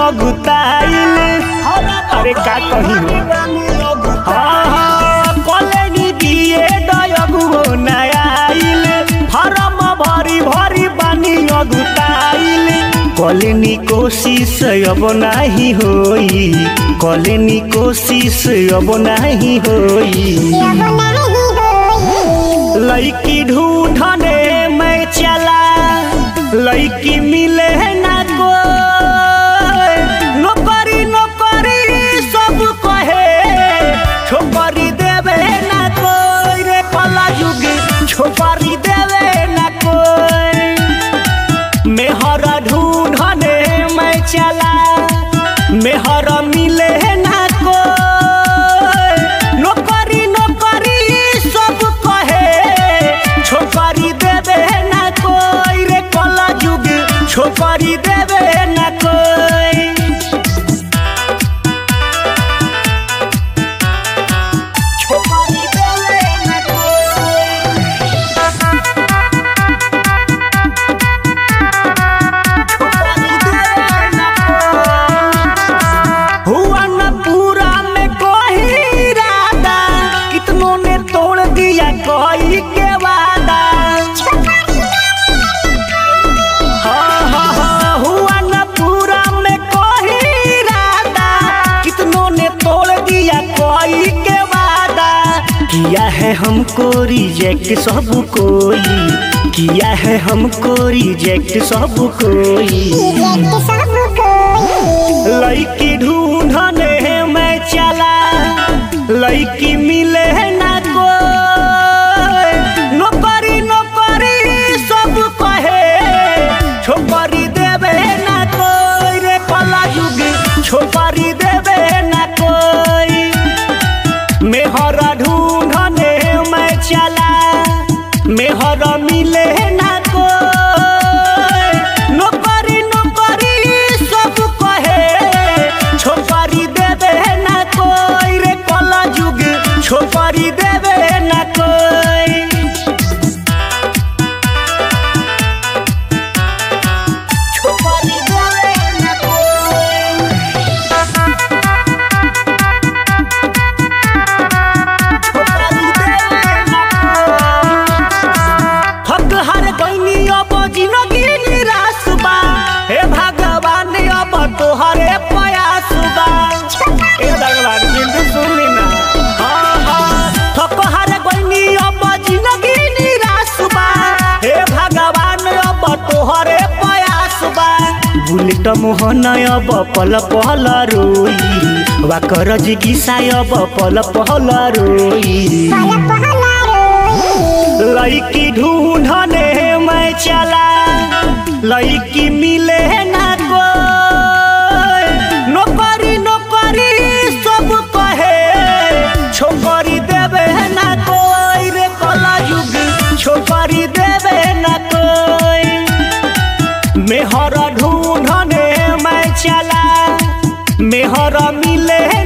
अगुताइल अरे का कही हाँ हाँ कॉलेज दिए डयगुओ नयाइल फारम भरी भरी बानी अगुताइल कॉलेनी कोशिश अब नाही होई कॉलेनी कोशिश अब नाही होई लड़की ढूंढने मैं चला लड़की मिले ना को नौकरी नौकरी सब कहे छोकरी देवे ना कोई रे कला युग छोकरी देवे ना कोई मेहर ढूंढने मैं चला मेहर मिले ना कोई नौकरी नौकरी सब कहे छोकरी देवे ना कोई रे कला युग छोकरी देवे ना कोई छोकरी देवे ना हुआ न पूरा में कोई इरादा कितनों ने तोड़ दिया कोई के वादा हाँ हाँ हाँ हुआ न पूरा में कोई इरादा कितनों ने तोड़ दिया कोई के वादा किया है हमको रिजेक्ट सब कोई किया है हमको रिजेक्ट सब कोई लड़की ढूंढने मैं चला लड़की मिले ना कोई नौकरी नौकरी सब कहे छोकरी देवे ना कोई रे कला युग छोकरी देवे ना कोई मेहर ढूंढने मैं चला मेहर मिले ना कोई नौकरी नौकरी सब कहे छोकरी देवे ना कोई रे कला युग छोकरी देवे ना कोई छोकरी देवे ना कोई थक हर गईनी अब जिंदगी निराश बा हे भगवान अब तोहरे प्रयास बा हे भगवान बिंदु सुनी ना हाँ हाँ थक हर गईनी अब जिंदगी निराश बा हे भगवान अब तोहरे प्रयास बा बुलेट मोहन अब पल पल रोई वा करज गिसाय अब पल पल रोई लड़की ढूंढने मैं चला लड़की मिले ना कोई नौकरी नौकरी सब कहे छोकरी देवे ना कोई रे कला युग छोकरी देवे ना कोई मेहर ढूंढने मैं चला मेहर मिले